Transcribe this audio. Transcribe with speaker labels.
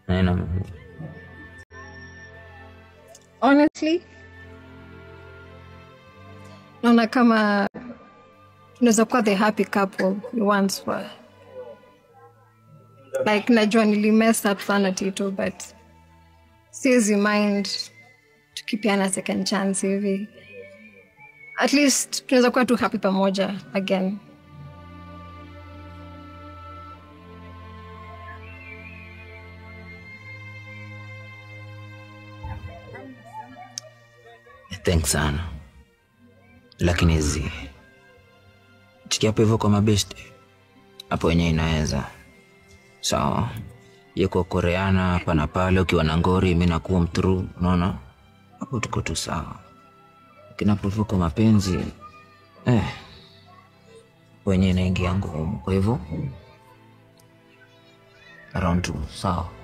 Speaker 1: naina
Speaker 2: honestly naona kama tunaweza kuwa the happy couple we once were like najua nili mess up sana tito but siwezi mind tukipiana second chance hivi at least tunaweza kuwa tu happy pamoja again
Speaker 1: thanks sana lakini hizi tukiapo hivyo kwa mabest hapo wenyewe inaweza sawa yuko koreana hapa na pale ukiwa na ngori mi nakuwa mthru unaona hapo tuko tu sawa lakini hapo hivyo kwa mapenzi eh, wenyewe inaingia ngumu kwa hivyo around tu sawa